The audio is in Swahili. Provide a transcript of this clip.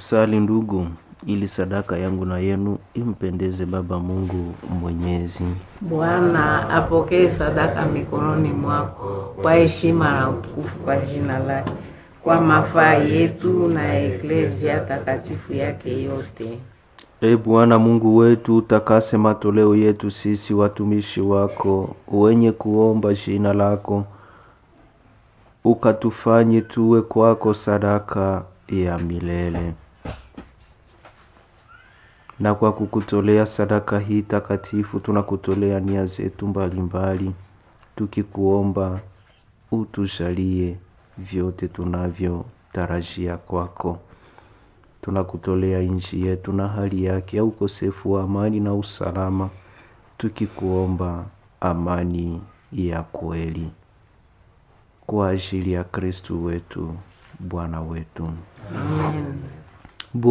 Tusali ndugu, ili sadaka yangu na yenu impendeze Baba Mungu Mwenyezi. Bwana apokee sadaka mikononi mwako kwa heshima na utukufu kwa jina lake, kwa mafaa yetu na eklezia takatifu yake yote. E Bwana Mungu wetu, utakase matoleo yetu sisi watumishi wako wenye kuomba jina lako, ukatufanye tuwe kwako sadaka ya milele. Na kwa kukutolea sadaka hii takatifu, tunakutolea nia zetu mbalimbali, tukikuomba utujalie vyote tunavyotarajia kwako. Tunakutolea nchi yetu na hali yake ya ukosefu wa amani na usalama, tukikuomba amani ya kweli kwa ajili ya Kristu wetu Bwana wetu.